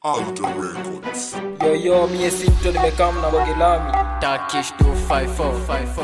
Alter Records. Yo yo, mie Sinto nimekam na Bogilami Turkish 25454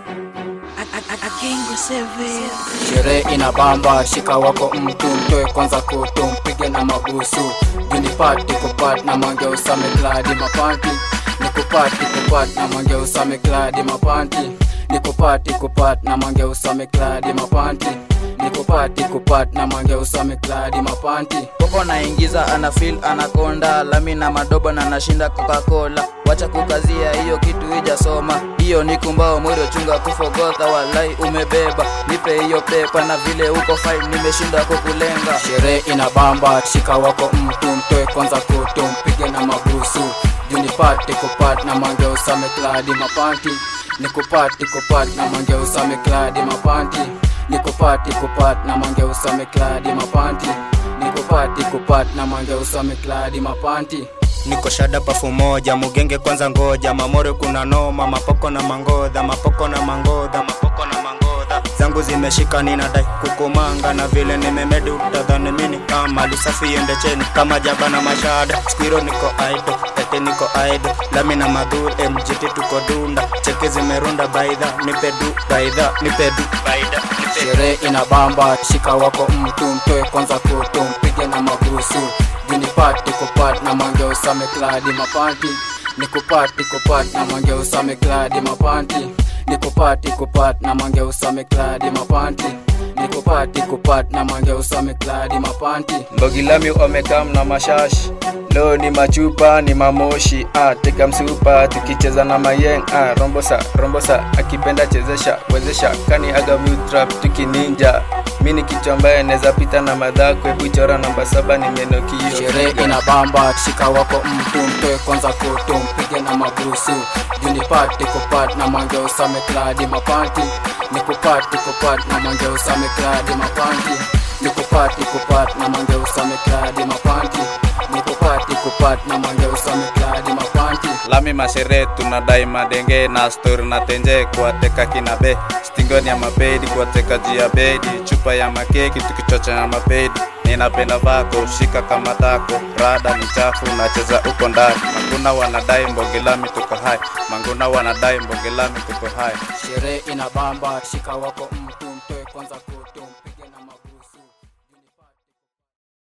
Agengo seven Sherehe ina bamba, shika wako mtu mtoe kwanza kutu mpige na mabusu Junipati kupat na mange usame kladi mapanti Nikupati kupat na mange usame kladi mapanti Nikupati kupat na mange usame kladi mapanti Nikupati kupat na mange usame kladi mapanti Koko naingiza ana feel anakonda lami na madoba na nashinda Coca-Cola wacha kukazia hiyo kitu ijasoma hiyo ni kumbao mwiro chunga kufogotha walai umebeba nipe hiyo pepa na vile uko fine nimeshinda kukulenga Sherehe ina bamba, shika wako mtu mtoe kwanza kutu mpige na mabusu Junipati kupat na mange usame kladi mapanti Nikupati kupat na mange usame kladi mapanti Nikupati kupat na mange usame kladi mapanti Nikupati kupat na mange usame kladi mapanti niko shada pafu moja mugenge kwanza ngoja mamore kuna noma mapoko na mangodha mapoko na mangodha mapoko na mangodha zangu zimeshika ninadai kukumanga na vile nimemedu utadhani mini kama lisafi ende cheni kama jaba na mashada skwiro niko aido tete niko aido lami na madhur mgt tuko dunda cheki zimerunda baidha nipedu baidha nipedu baida nipedu Sherehe ina bamba, shika wako mtu mtoe kwanza kutu mpige na mabusu Junipati kupat na mange usame kladi mapanti Nikupati kupat na mange usame kladi mapanti Nikupati kupat na mange usame kladi mapanti Nikupati kupat na mange usame kladi mapanti mbogilami omekam na mashashi leo ni machupa ni mamoshi ah, teka msupa tukicheza na mayeng ah, rombosa rombosa akipenda chezesha wezesha kani aga trap tukininja mi ni kichwa ambaye neza pita na madhako hebu chora namba saba ni menokio Sherehe ina bamba, shika wako mtu mtoe kwanza kutu mpige na mabusu Junipati kupat na mange usame kladi mapanti Nikupati kupat na mange usame kladi mapanti Nikupati kupat na mange usame kladi mapanti Nikupati kupat na mange usame kladi mapanti lami mashere tunadai madenge na stori na tenje kuwateka kina be stingoni ya mabedi kuwateka juu ya bedi chupa ya makeki tukichocha na mabedi ninapenda vako shika kama tako rada ni chafu nacheza uko ndani manguna wanadai mbogilami tuko hai manguna wanadai mbogilami tuko hai Sherehe ina bamba, shika wako